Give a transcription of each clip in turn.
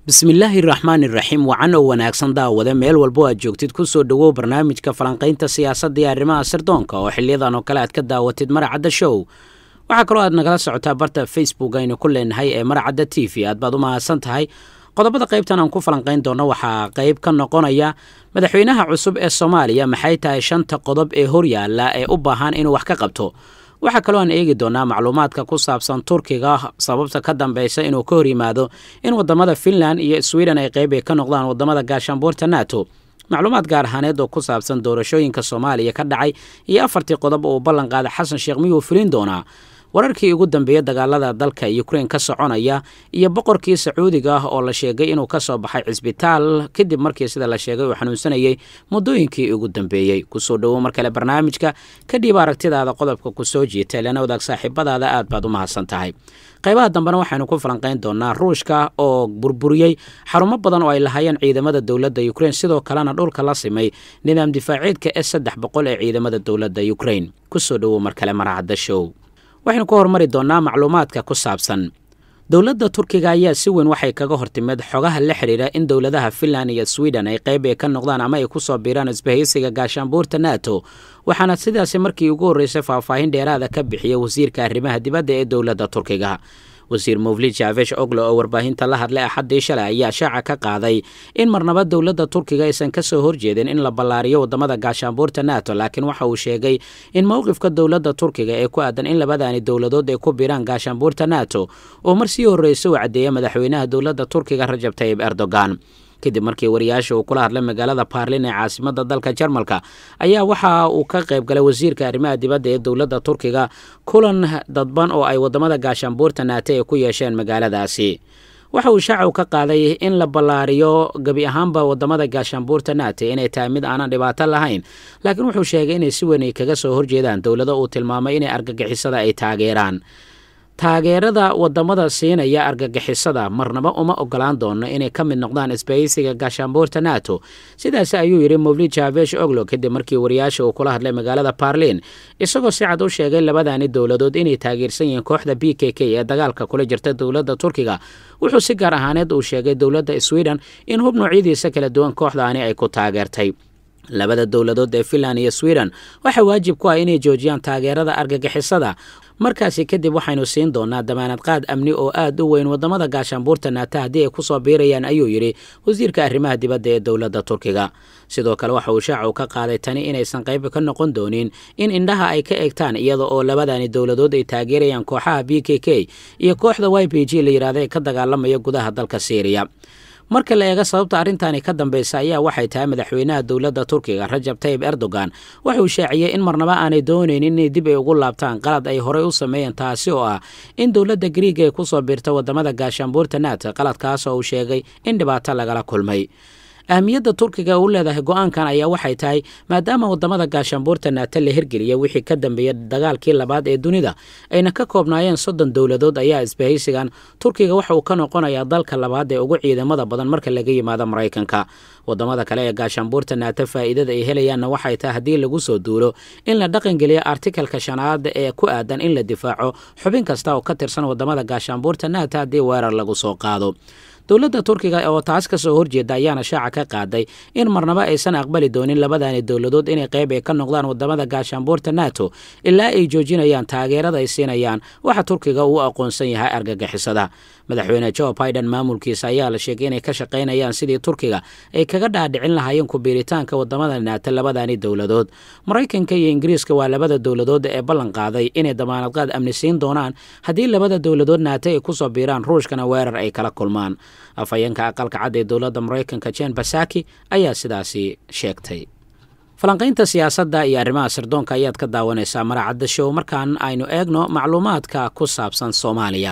bismillaahi raxmaan iraxiim wacan oo wanaagsan daawade meel walbo aad joogtid kusoo dhowow barnaamijka falanqaynta siyaasadda iyo arrimaha sirdoonka oo xiliyadan oo kale aad ka daawatid maracadda show waxaa kaloo aad nagala socotaa barta facebook aynu ku leenahay ee maracadda t v aad baad u mahadsan tahay qodobada qaybtan aan ku falanqayn doono waxaa qayb ka noqonaya madaxweynaha cusub ee soomaaliya maxay tahay shanta qodob ee horyaala ee u baahan inuu wax ka qabto waxaa kaloo aan eegi doonaa macluumaadka ku saabsan turkiga sababta ka dambeysa inuu ka hor yimaado in wadamada finland iyo sweden ay qayb ay ka noqdaan wadamada gaashaanbuurta nato macluumaad gaar ahaaneed oo ku saabsan doorashooyinka soomaaliya ka dhacay iyo afartii qodob oo uu ballan qaada xasan sheekh miyuu fulin doonaa wararkii ugu dambeeya dagaalada dalka ukrein ka soconaya iyo boqorkii sacuudiga ah oo la sheegay inuu ka soo baxay cisbitaal kadib markii sida la sheegay uu xanuunsanayay muddooyinkii ugu dambeeyey kusoo dhowow mar kale barnaamijka kadhib aragtidaada qodobka kusoo jiita lana wadaag saaxiibadaada aad baad u mahadsan tahay qaybaha dambena waxaynu ku falanqayn doonaa ruushka oo burburiyey xarumo badan oo ay lahaayeen ciidamada dowladda ukrein sidoo kalena dhulka la simay nidaam difaaceedka s saddex boqol ee ciidamada dowladda ukrein kusoo dhowow mar kale maracadda show waxaynu ka hormari doonaa macluumaadka ku saabsan dowladda turkiga ayaa si weyn waxay kaga hortimeed xogaha la xidhiira in dowladaha finland iyo sweden ay qayb ay ka noqdaan ama ay ku soo biiraan isbahaysiga gaashaanbuurta nato waxaana sidaasi markii ugu horreysay faahfaahin dheeraada ka bixiyay wasiirka arrimaha dibadda ee dowladda turkiga wasiir mowlid jaavesh oglo oo warbaahinta la hadlay axaddii shalay ayaa shaaca ka qaaday in marnaba dowladda turkiga aysan ka soo horjeedin in la ballaariyo waddamada gaashaanbuurta nato laakiin waxa uu sheegay in mowqifka dowladda turkiga ee ku aadan in labadaani dowladood ay ku biiraan gaashaanbuurta nato oo mar sii horreysa uu caddeeya madaxweynaha dowladda turkiga rajab tayib erdogan kadib markii wariyaasha uu kula hadlay magaalada baarlin ee caasimada dalka jarmalka ayaa waxa uu ka qayb galay wasiirka arrimaha dibadda ee dowladda turkiga kulan dadban oo ay wadamada gaashaanbuurta naate ay ku yeesheen magaaladaasi waxa uu shaacu ka qaaday in la ballaariyo gebi ahaanba wadamada gaashaanbuurta naate inay tahay mid aanan dhibaato lahayn laakiin wuxuu sheegay inay si weyn ay kaga soo horjeedaan dowlado uu tilmaamay inay argagixisada ay taageeraan taageerada wadamada siinaya argagixisada marnaba uma ogolaan doono inay ka mid noqdaan isbahaysiga gaashaanbuurta nato sidaas ayuu yidhi mowlid jaavesh oglo kadib markii wariyaasha uu kula hadlay magaalada baarlin isagoo si cad u sheegay labadaani dowladood inay taageersan yihiin kooxda b k k ee dagaalka kula jirta dowladda turkiga wuxuu si gaar ahaaneed uu sheegay dowladda sweden in hub noocyadiisa kala duwan kooxdaani ay ku taageertay labada dowladood ee finland iyo sweden waxaa waajib ku ah inay joojiyaan taageerada argagixisada markaasi kadib waxaynu siin doonaa damaanad qaad amni oo aad u weyn wadamada gaashaanbuurta naata haddii ay kusoo biirayaan ayuu yidhi wasiirka arrimaha dibadda ee dowladda turkiga sidoo kale waxa uu shaacu ka qaaday tani inaysan qayb ka noqon doonin in indhaha ay ka egtaan iyada oo labadani dowladood ay taageerayaan kooxaha b k k iyo kooxda y b g la yidhahda ee ka dagaalamaya gudaha dalka syriya marka la eego sababta arrintaani ka dambeysa ayaa waxay tahay madaxweynaha dowladda turkiga rajab tayib erdogan wuxuu shaaciyey in marnaba aanay doonaynin inay dib ay ugu laabtaan qalad ay horey u sameeyeen taasi oo ah in dowladda griiga ay kusoo biirta wadamada gaashaanbuurta naata qaladkaas oo uu sheegay in dhibaato lagala kulmay ahmiyadda turkiga u leedahay go-aankan ayaa waxay tahay maadaama wadamada gaashaanbuurta naata la hirgeliya wixii ka dambeeya dagaalkii labaad ee dunida ayna ka koobnaayeen soddon dowladood ayaa isbahaysigan turkiga waxa uu ka noqonayaa dalka labaad ee ugu ciidamada badan marka laga yimaado maraykanka wadamada kale ee gaashaanbuurta naata faa'iidada ay helayaanna waxay tahay haddii lagu soo duulo in la dhaqangeliyo artikalka shanaad ee ku aadan in la difaaco xubin kasta oo ka tirsan wadamada gaashaanbuurta naata haddii weerar lagu soo qaado dowladda turkiga oo taas ka soo horjeeda ayaana shaaca ka qaaday in marnaba aysan aqbali doonin labadani dowladood inay qayb ay ka noqdaan wadamada gaashaanbuurta nato ilaa ay joojinayaan taageerada ay siinayaan waxa turkiga uu aqoonsan yahay argagixisada madaxweyne jo biden maamulkiisa ayaa la sheegay inay ka shaqaynayaan sidii turkiga ay kaga dhaadhicin lahaayeen kubiiritaanka wadamada naata labadani dowladood maraykanka iyo ingiriiska waa labada dowladood ee ballan qaaday inay damaanadqaad amni siin doonaan haddii labada dowladood naata ay kusoo biiraan ruushkana weerar ay kala kulmaan afhayeenka aqalka cad ee dowladda maraykanka jen basaki ayaa sidaasi sheegtay falanqaynta siyaasadda iyo arrimaha sirdoonka ayaad ka daawanaysaa maracadda show markaan aynu eegno macluumaadka ku saabsan soomaaliya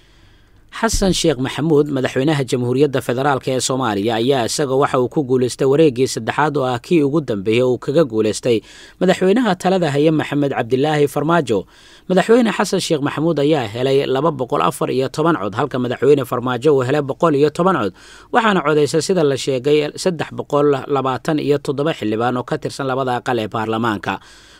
xasan sheekh maxamuud madaxweynaha jamhuuriyadda federaalk ee soomaaliya ayaa isaga waxa uu ku guulaystay wareeggii saddexaad oo ah kii ugu dambeeyey uu kaga guulaystay madaxweynaha talada haye maxamed cabdilaahi farmaajo madaxweyne xasan sheekh maxamuud ayaa helay laba boqol afar iyo toban cod halka madaxweyne farmaajo uu helay boqol iyo toban cod waxaana codaysay sida la sheegay saddex boqol labaatan iyo toddoba xildhibaan oo ka tirsan labada aqal ee baarlamaanka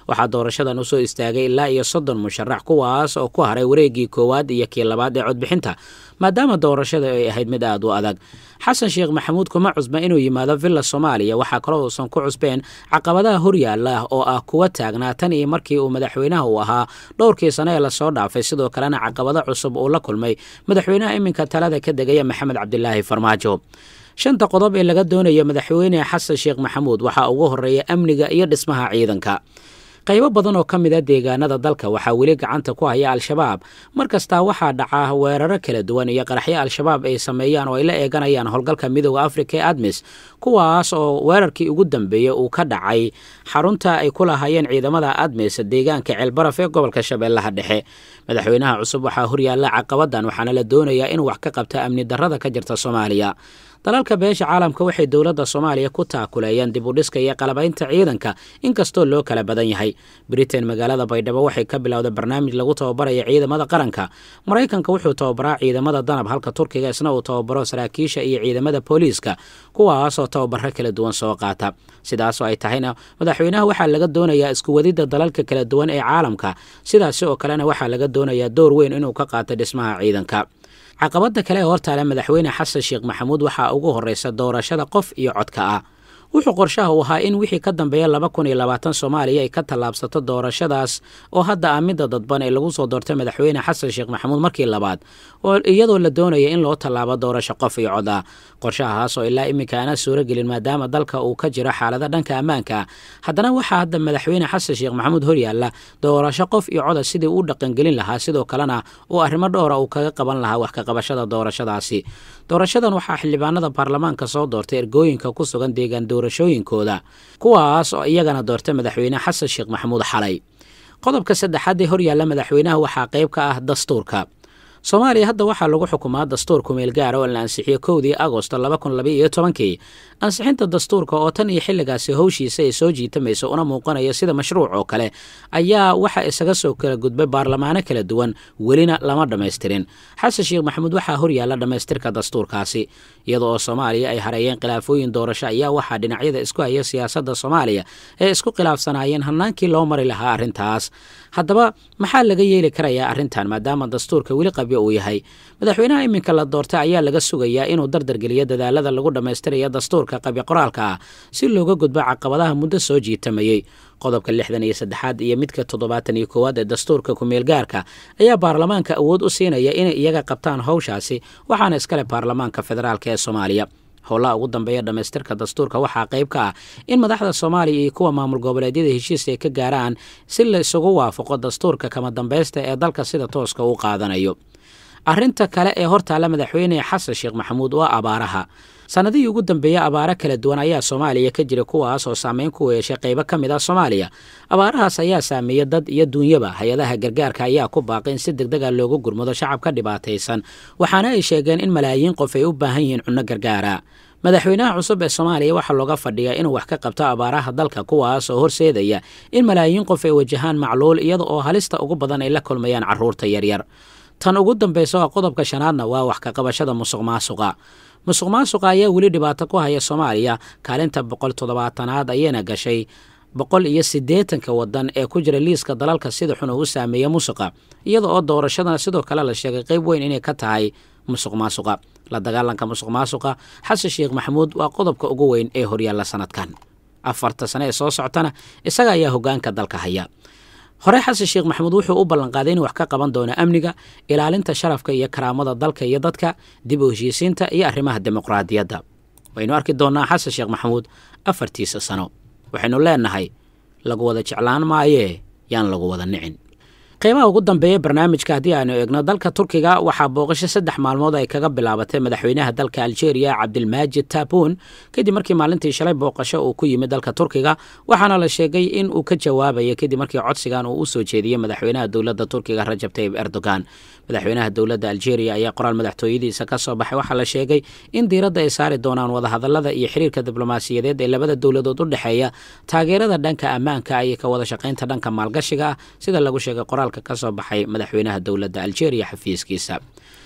waxaa doorashadan usoo istaagay ilaa iyo soddon musharax kuwaas oo ku haray wareegii koowaad iyo kii labaad ee codbixinta maadaama doorashada ay ahayd mid aad u adag xasan sheekh maxamuud kuma cusba inuu yimaado villa soomaaliya waxaa kaloo uusan ku cusbeen caqabadaha horyaala oo ah kuwa taagnaa tan iyo markii uu madaxweynaha uu ahaa dhowrkii sane ee lasoo dhaafay sidoo kalena caqabado cusub uu la kulmay madaxweynaha iminka talada ka degaya maxamed cabdilaahi farmaajo shanta qodob ee laga doonayo madaxweyne xasan sheekh maxamuud waxaa ugu horeeya amniga iyo dhismaha ciidanka qaybo badan oo ka mid a deegaanada dalka waxaa weli gacanta ku haya al-shabaab mar kastaa waxaa dhaca weeraro kala duwan iyo qaraxyo al-shabaab ay sameeyaan oo ay la eeganayaan howlgalka midooda afrika ee admis kuwaas oo weerarkii ugu dambeeyey uu ka dhacay xarunta ay ku lahaayeen ciidamada admis deegaanka ceelbaraf ee gobolka shabeellaha dhexe madaxweynaha cusub waxaa horyaalla caqabadan waxaana la doonayaa inuu wax ka qabta amni darrada ka jirta soomaaliya dalalka beesha caalamka waxay dowladda soomaaliya ku taakuleeyeen dib u dhiska iyo qalabaynta ciidanka inkastoo loo kala badan yahay britain magaalada baydhabo waxay ka bilowday barnaamij lagu tababarayo ciidamada qaranka maraykanka wuxuu tababaraa ciidamada danab halka turkiga isna uu tababaro saraakiisha iyo ciidamada booliiska kuwaasoo tababaro kala duwan soo qaata sidaasoo ay tahayna madaxweynaha waxaa laga doonayaa isku wadidda dalalka kala duwan ee caalamka sidaasi oo kalena waxaa laga doonayaa door weyn inuu ka qaato dhismaha ciidanka caqabada kale ee hortaale madaxweyne xasan sheekh maxamuud waxaa ugu horeysa doorashada qof iyo codka ah wuxuu qorshaha u ahaa in wixii ka dambeeya laba kun iyo labaatan soomaaliya ay ka tallaabsato doorashadaas oo hadda ah midda dadban ee lagu soo doortay madaxweyne xasan sheekh maxamuud markii labaad oo iyadoo la doonaya in loo tallaabo doorasho qof iyo cod ah qorshahaas oo ilaa iminka aana suuragelin maadaama dalka uu ka jiro xaalada dhanka ammaanka haddana waxaa hadda madaxweyne xasan sheekh maxamuud horyaalla doorasho qof iyo coda sidii uu dhaqangelin lahaa sidoo kalena uu arrimo dhowra uu kaga qaban lahaa wax ka qabashada doorashadaasi doorashadan waxaa xildhibaanada baarlamaanka soo doortay ergooyinka ku sugan deegaan doorashooyinkooda kuwaas oo iyagana doortay madaxweyne xasan sheekh maxamuud xalay qodobka saddexaad ee horyaalla madaxweynaha waxaa qayb ka ah dastuurka soomaaliya hadda waxaa lagu xukumaa dastuur kumeel gaara oo la ansixiyey kowdii agosto laba kun laba iyo tobankii ansixinta dastuurka oo tan iyo xilligaasi howshiisa ay soo jiitamayso una muuqanaya sida mashruuc oo kale ayaa waxa isaga soo kala gudbay baarlamaano kala duwan welina lama dhammaystirin xasan sheekh maxamuud waxaa horyaalla dhammaystirka dastuurkaasi iyada oo soomaaliya ay hareeyeen khilaafooyin doorasho ayaa waxaa dhinacyada isku haya siyaasadda soomaaliya ee isku khilaafsanaayeen hannaankii loo mari lahaa arrintaas haddaba maxaa laga yeeli karayaa arrintan maadaama dastuurka weli qabyo uu yahay madaxweynaha iminka la doortay ayaa laga sugayaa inuu dardargeliyo dadaalada lagu dhammaystirayo dastuurka qabyo qoraalka ah si looga gudbo caqabadaha muddo soo jiitamayey qodobka lixdan iyo saddexaad iyo midka toddobaatan iyo koowaad ee dastuurka kumeelgaarka ayaa baarlamaanka awood u siinaya inay iyaga qabtaan howshaasi waxaana iskale baarlamaanka federaalk ee soomaaliya howlaha ugu dambeeya dhammaystirka dastuurka waxaa qayb ka ah in madaxda soomaaliya iyo kuwa maamul goboleedyada heshiis ay ka gaaraan si la isugu waafaqo dastuurka kama dambaysta ee dalka sida tooska u qaadanayo arrinta kale ee hortaalla madaxweyne xasan sheekh maxamuud waa abaaraha sannadihii ugu dambeeya abaaro kala duwan ayaa soomaaliya ka jira kuwaas oo saameyn ku yeeshay qaybo ka mid ah soomaaliya abaarahaas ayaa saameeya dad iyo duunyaba hay-adaha gargaarka ayaa ku baaqay in si deg dega loogu gurmado shacabka dhibaataysan waxaana ay sheegeen in malaayiin qof ay u baahan yihiin cunno gargaara madaxweynaha cusub ee soomaaliya waxaa looga fadhiyaa inuu wax ka qabto abaaraha dalka kuwaas oo horseedaya in malaayiin qof ay wajahaan macluul iyada oo halista ugu badan ay la kulmayaan carruurta yaryar tan ugu dambaysa oo qodobka shanaadna waa wax ka qabashada musuq maasuqa musuq maasuqa ayaa weli dhibaato ku haya soomaaliya kaalinta boqol toddobaatanaad ayayna gashay boqol iyo siddeetanka wadan ee ku jira liiska dalalka sida xun uu saameeya musuqa iyada oo doorashadana sidoo kale la sheegay qayb weyn inay ka tahay musuq maasuqa la dagaalanka musuq maasuqa xasan sheekh maxamuud waa qodobka ugu weyn ee horyaalla sanadkan afarta sane ee soo socotana isaga ayaa hoggaanka dalka haya hore xasan sheekh maxamuud wuxuu u ballanqaaday inuu wax ka qaban doono amniga ilaalinta sharafka iyo karaamada dalka iyo dadka dib u heshiisiinta iyo arrimaha dimuqraadiyadda waynu arki doonnaa xasan sheekh maxamuud afartiisa sano waxaynu leenahay lagu wada jeclaan maayee yaan lagu wada nicin qiimaha ugu dambeeya barnaamijka haddii aanu eegno dalka turkiga waxaa booqasho saddex maalmood ay kaga bilaabatay madaxweynaha dalka aljeeriya cabdilmaajid taabuun kadib markii maalintii shalay booqasho uu ku yimid dalka turkiga waxaana la sheegay in uu ka jawaabaya kadib markii codsigan uu u soo jeediyey madaxweynaha dowladda turkiga rajab tayib erdogan madaxweynaha dowladda aljeeriya ayaa qoraal madaxtooyadiisa ka soo baxay waxaa la sheegay in diiradda ay saari doonaan wadahadallada iyo xiriirka diblomaasiyadeed ee labada dowladood u dhexeeya taageerada dhanka ammaanka iyo ka wada shaqaynta dhanka maalgashiga ah sida lagu sheegay qoraalka ka soo baxay madaxweynaha dowladda aljeeriya xafiiskiisa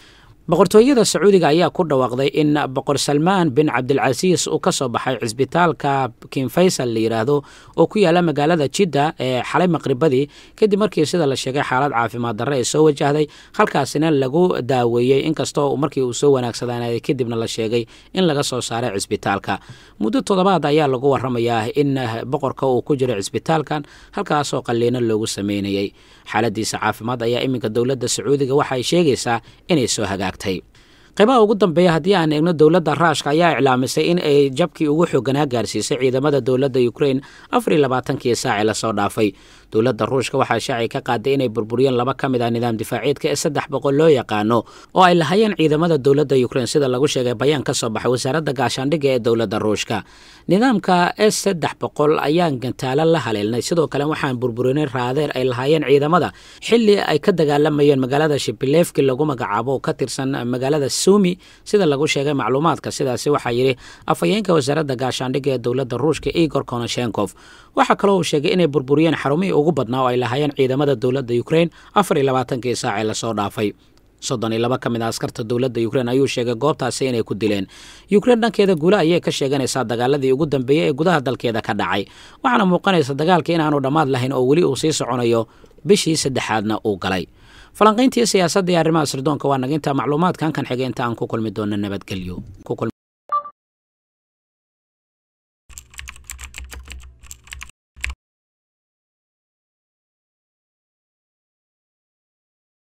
boqortooyada sacuudiga ayaa ku dhawaaqday in boqor salmaan bin cabdilcasiis uu ka soo baxay cisbitaalka king faysal la yidhaahdo oo ku yaala magaalada jidda ee xalay maqribadii kadib markii sida la sheegay xaalad caafimaad darre ay soo wajahday halkaasina lagu daaweeyey inkastoo markii uu soo wanaagsadaaneeday kadibna la sheegay in laga soo saaray cisbitaalka muddo toddobaad ayaa lagu waramayaa in boqorka uu ku jiro cisbitaalkan halkaasoo qalliino loogu sameynayay xaaladiisa caafimaad ayaa iminka dowladda sacuudiga waxa ay sheegaysaa inay soo hagaagtay qaybaha ugu dambeeya haddii aan eegno dowladda raashka ayaa iclaamisay in ay jabkii ugu xooganaa gaarsiisay ciidamada dowladda ukrain afar iyo labaatankii saaci lasoo dhaafay dowladda ruushka waxaa shaaci ka qaaday inay burburiyeen laba ka mid ah nidaam difaaciidka ee saddex boqol loo yaqaano oo ay lahayeen ciidamada dowladda ukrain sida lagu sheegay bayaan ka soo baxay wasaaradda gaashaandhigga ee dowladda ruushka nidaamka s saddex boqol ayaan gantaalo la haleelnay sidoo kale waxaan burburinay raadeer ay lahaayeen ciidamada xili ay ka dagaalamayeen magaalada shibilefki lagu magacaabo ka tirsan magaalada sumi sida lagu sheegay macluumaadka sidaasi waxaa yidhi afhayeenka wasaaradda gaashaandhigga ee dowladda ruushka igor konoshenkov waxaa kaloo uu sheegay inay burburiyeen xarumihii ugu badnaa oo ay lahaayeen ciidamada dowladda ukrain afar iyo labaatankii saacee lasoo dhaafay soddon iyo laba ka mid a askarta dowladda ukrain ayuu sheegay goobtaasi inay ku dileen ukrain dhankeeda guule ayay ka sheeganaysaa dagaaladii ugu dambeeyey ee gudaha dalkeeda ka dhacay waxaana muuqanaysa dagaalka inaanu dhammaad lahayn oo weli uu sii soconayo bishii saddexaadna uu galay falanqayntii siyaasadda iyo arrimaha sirdoonka waa naginta macluumaadkan kan xigay inta aan ku kulmi doona nabadgelyo